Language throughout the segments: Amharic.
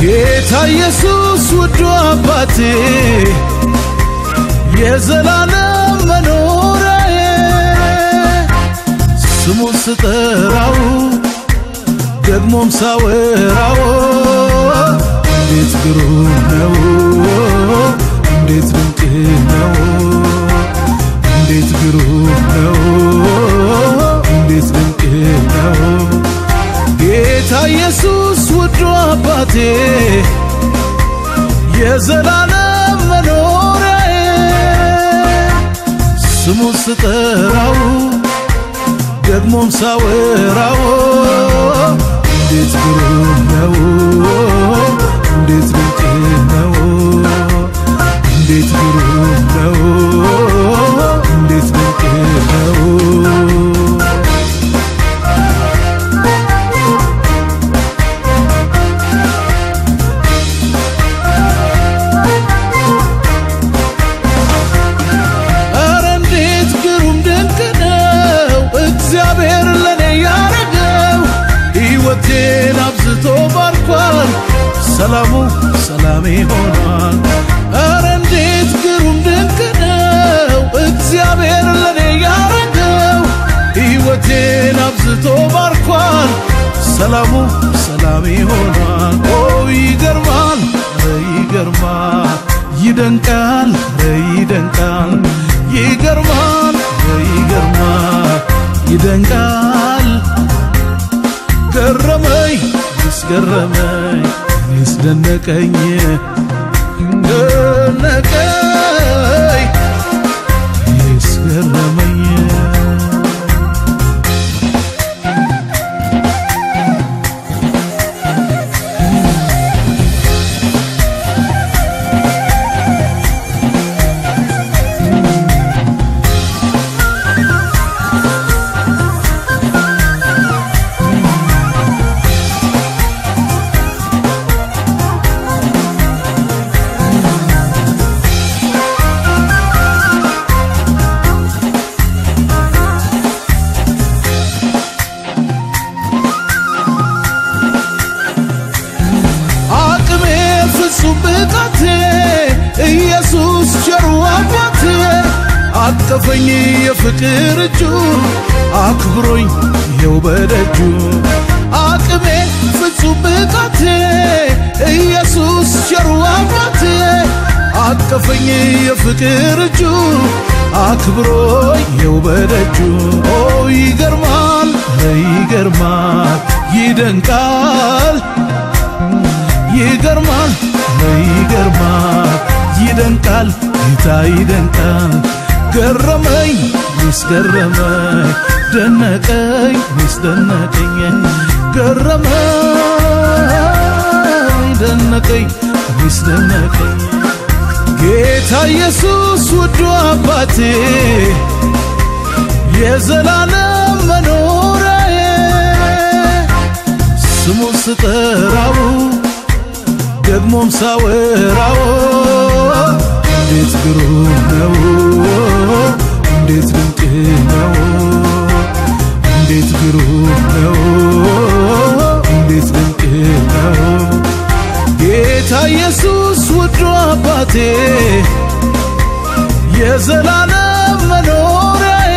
ጌታ ኢየሱስ ውዱ አባቴ የዘላለም መኖሪያዬ ስሙ ስጠራው ደግሞም ሳወራው እንዴት ግሩም ነው እንዴት ድንቅ ነው እንዴት ግሩም ነው እንዴት ድንቅ ነው ጌታ ኢየሱስ ውዱ አባቴ የዘላለም መኖሪያዬ ስሙ ስጠራው ደግሞም ሳወራው እንዴት ግሩም ነው እንዴት ድንቅ ነው እንዴት ግሩም ነው እንዴት ድንቅ ነው ኧረ እንዴት ግሩም ድንቅ ነው እግዚአብሔር ለኔ ያረገው ሕይወቴን አብዝቶ ባርኳል ሰላሙ ሰላሜ ሆኗል ኧረ እንዴት ግሩም ድንቅ ነው እግዚአብሔር ለኔ ያረገው ሕይወቴን አብዝቶ ባርኳል ሰላሙ ሰላሜ ሆኗል ኦ ይገርማል ኧረ ይገርማል ይደንቃል ኧረ ይደንቃል ይገርማል ኧረ ይገርማል ይደንቃል ገረመኝ ያስገረመኝ ያስደነቀኝ ደነቀኝ ያስገረመኝ አቅሜ ፍጹም ብቃቴ ኢየሱስ ቸሩ አባቴ አቀፈኝ የፍቅር እጁ አክብሮኝ ይኸው በደጁ አቅሜ ፍጹም ብቃቴ ኢየሱስ ቸሩ አባቴ አቀፈኝ የፍቅር እጁ አክብሮኝ ይኸው በደጁ ኦ ይገርማል ኧረ ይገርማል ይደንቃል ይገርማል ይገርማል ይደንቃል ጌታ ይደንቃል ገረመኝ ሚስገረመኝ ደነቀኝ ሚስደነቀኝ ገረመኝ ደነቀኝ ሚስደነቀኝ ጌታ ኢየሱስ ውዱ አባቴ የዘላለም መኖሪያዬ ስሙ ስጠራው ደግሞም ሳወራው እንዴት ግሩም ነው እንዴት ድንቅ ነው እንዴት ግሩም ነው እንዴት ድንቅ ነው ጌታ ኢየሱስ ውዱ አባቴ የዘላለም መኖሪያዬ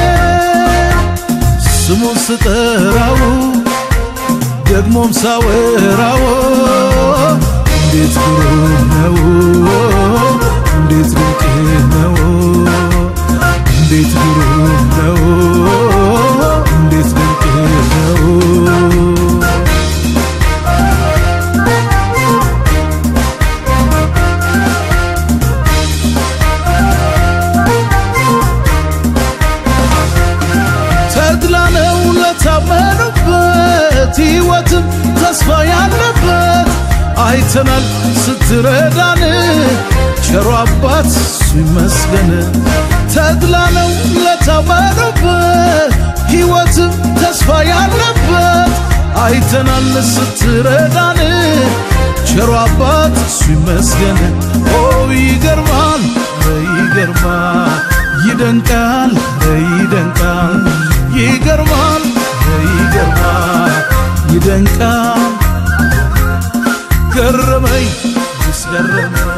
ስሙ ስጠራው ደግሞም ሳወራው እንዴት ግሩም ነው እንዴት ድንቅ ነው እንዴት ግሩም ነው እንዴት ድንቅ ነው ተድላ ነው ለታመኑበት ሕይወትም ተስፋ ያለበት አይተናል ስትረዳን ቸሮ አባት እሱ ይመስገን ተድላ ነው ለታመኑበት ሕይወትም ተስፋ ያለበት አይተናል ስትረዳን ቸሮ አባት እሱ ይመስገን ኦ ይገርማል ኧረ ይገርማል ይደንቃል ኧረ ይደንቃል ይገርማል ኧረ ይገርማል ይደንቃል ገረ ያስገርም